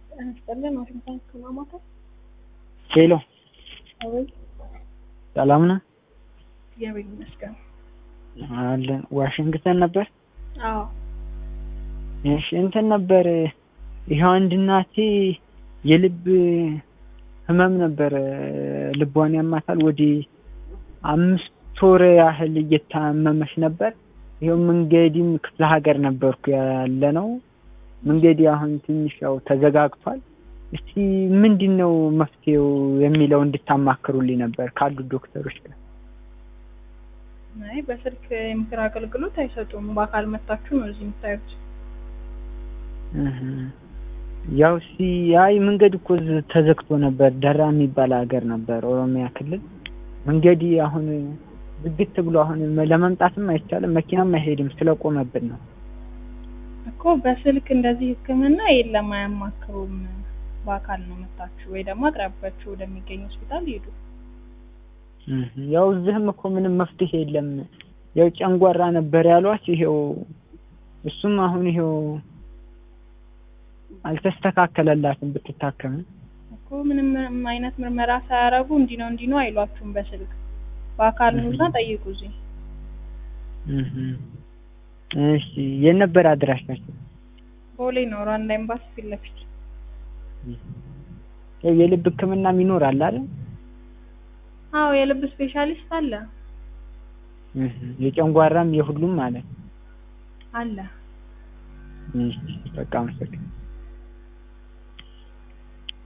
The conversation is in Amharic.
ይስጥልን ዋሽንግተን ከማማከር ሄሎ አቤት ሰላም ነህ? እግዚአብሔር ይመስገን አለን ዋሽንግተን ነበር። አዎ እሺ እንትን ነበር ይኸው አንድ እናቴ የልብ ህመም ነበር ልቧን ያማታል ወደ አምስት ወር ያህል እየታመመች ነበር። ይኸው መንገዲም ክፍለ ሀገር ነበርኩ ያለ ነው። መንገዲ አሁን ትንሽ ያው ተዘጋግቷል። እስቲ ምንድን ነው መፍትሄው የሚለው እንድታማክሩልኝ ነበር ካሉ ዶክተሮች ጋር። አይ በስልክ የምክር አገልግሎት አይሰጡም። በአካል መታችሁ ነው እዚህ የምታዩት። እህ ያው እስቲ አይ መንገድ እኮ ዝ- ተዘግቶ ነበር። ደራ የሚባል ሀገር ነበር ኦሮሚያ ክልል። መንገዲ አሁን ዝግት ብሎ አሁን ለመምጣትም አይቻልም፣ መኪናም አይሄድም ስለቆመብን ነው። እኮ በስልክ እንደዚህ ሕክምና የለም፣ አያማክሩም። በአካል ነው መታችሁ ወይ ደግሞ አቅራቢያችሁ ወደሚገኝ ሆስፒታል ሄዱ። እህ ያው እዚህም እኮ ምንም መፍትሄ የለም። ያው ጨንጓራ ነበር ያሏት፣ ይሄው እሱም አሁን ይሄው አልተስተካከለላትም ብትታከም። እኮ ምንም አይነት ምርመራ ሳያረጉ እንዲህ ነው እንዲህ ነው አይሏችሁም በስልክ በአካል ኑና ጠይቁ እዚህ እህ እሺ የት ነበር አድራሻቸው? ቦሌ ነው ሩዋንዳ ኤምባሲ ፊት ለፊት ያው የልብ ህክምናም ይኖራል አይደል? አዎ የልብ ስፔሻሊስት አለ እህ የጨንጓራም የሁሉም ማለት አለ እሺ በቃ አመሰግናለሁ።